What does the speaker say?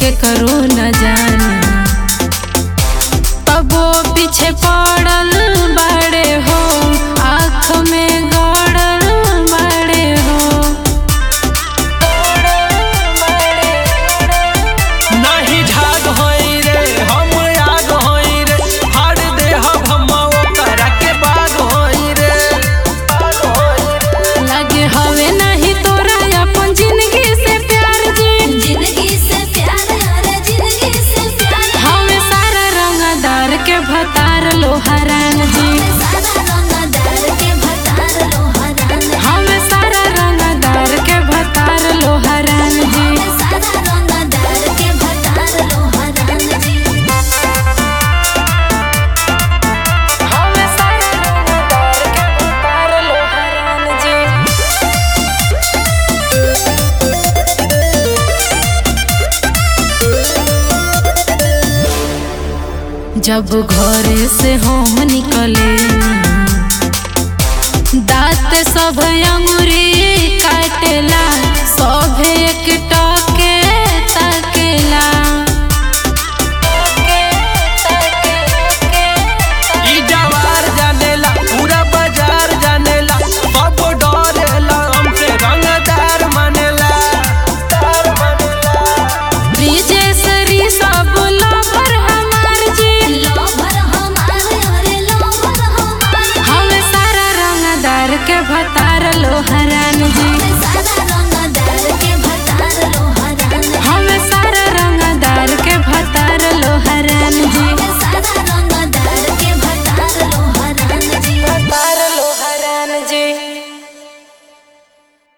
के करो न जाने तबो पीछे पड़ल बाड़े हो आँख में गड़ल बाड़े हो नाही झाग होई रे हम आग होई रे हार दे हम ओकरा के बाग होई रे बाग होई रे लगे हवे नहीं तोरा अपन जिंदगी से प्यार जी जिंदगी से प्यार यार जिंदगी से प्यार हमें सारा रंगदार के भतार लोहरान जी सादा रंगदार के भतार लोहरान हमें सारा रंगदार के भतार लोहरान जी सादा रंगदार के भतार लोहरान जी हमें सारा रंगदार के भतार लोहरान जी जब घरे से हम निकले दांत सब अंगुरी काटेला सब एक टके ताकेला ई जवार जानेला पूरा बाजार जानेला सब डरेला हमसे रंगदार मानेला दार मानेला ब्रिजेश्वरी सब लवर हमार जी लोभर हमार अरे लोभर हमार हमें सारा रंगदार के भतार लोहरान जी सादा